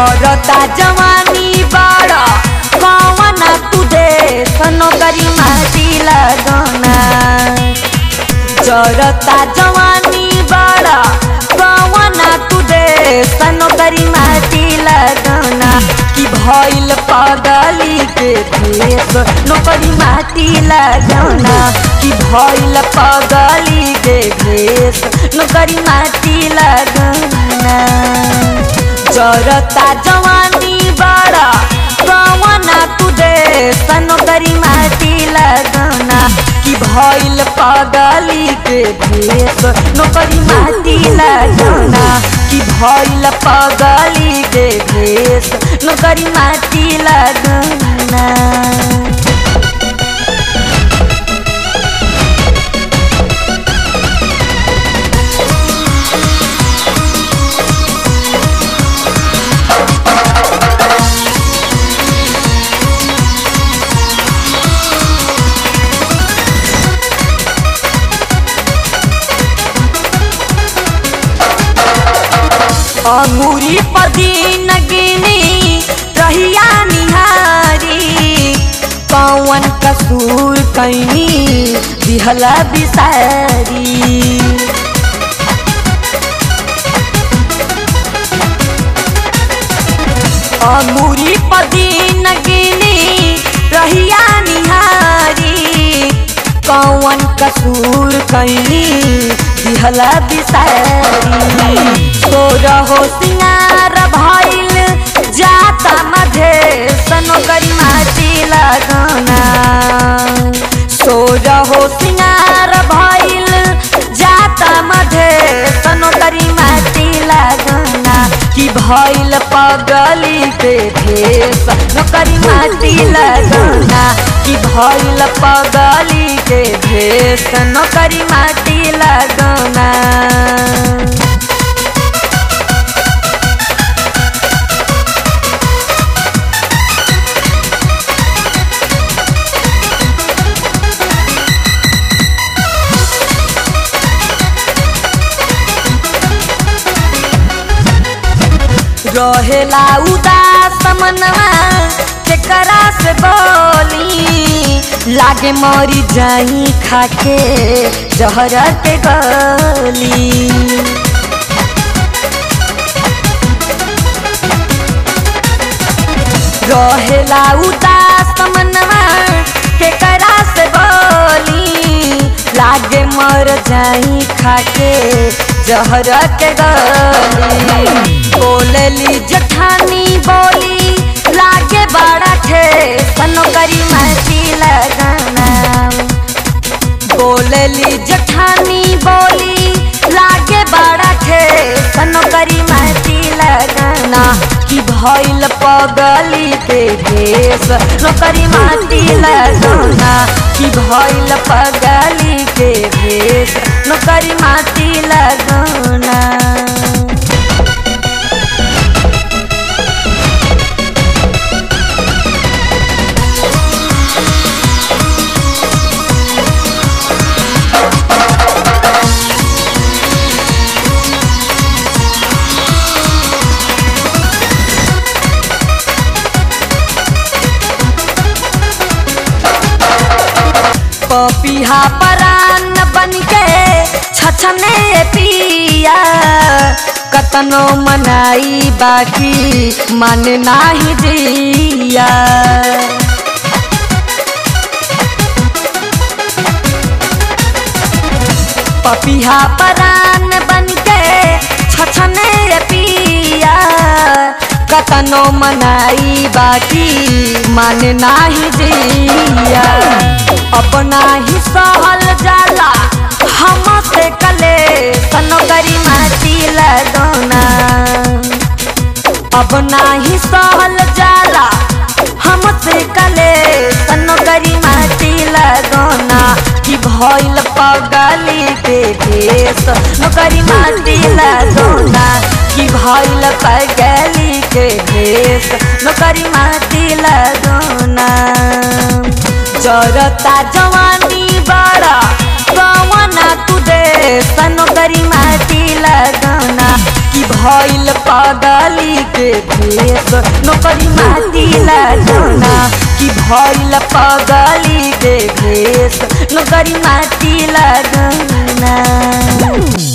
जरता जवानी बड़ा कवना तू दे नौकरी माटी लगना जरता जवानी बड़ा कवना तू दे नौकरी माटी लगना कि भइल पगली के भेष नौकरी माटी लगना कि भइल पगली के भेष नौकरी माटी लगना जरता जवानी बड़ा कवना तू दे नौकरी माटी लगना कि भइल पगली के भेष नौकरी माटी लगना कि भइल पगली के भेष नौकरी माटी लगना अंगूरी पदीन गिनी रहिया निहारी कौन कसूर कैनी दिहला बिसारी अंगूरी पदीन गिनी रहिया निहारी कौन कसूर कैनी दिहला बिसारी तो रहो सिंगार भइल जाता मधे सनोकरी माटी लगना सो रहो सिंगार भइल जाता मधे सनोकरी माटी लगना कि भइल पगली के भेष नौकरी माटी लगना कि भइल पगली के भेष नौकरी माटी लगना रहेला उदास मनवा केकरा से बोली लागे मरी जाई खाके जहर के गली रहेला उदास मनवा केकरा से बोली लागे मर जाई खाके जहर के गली बोलली जठानी बोली लागे बड़ा थे सनोकरी माटी लगना बोलली जठानी बोली लागे बड़ा थे सनोकरी माटी लगना कि भइल पगली के भेष नौकरी माटी लगना कि भइल पगली के भेष नौकरी माटी लगना पपिहा परान बन के छछने पिया कतनो मनाई बाकी मन नाही दिया पपिहा परान बन के छछने पिया कतनो मनाई बाकी मन नाही दिया अपना ही सहल जाला हम से कले सनोकरी माटी लगना अब नाही सहल जाला हम से कले सनोकरी माटी लगना कि भइल पगली के भेष नौकरी माटी लगना कि भइल पगली के भेष नौकरी माटी लगना जरता जवानी बड़ा कवना तू दे सनोकरी माटी लगना कि भइल पगली के भेष नौकरी माटी लगना कि भइल पगली के भेष नौकरी माटी लगना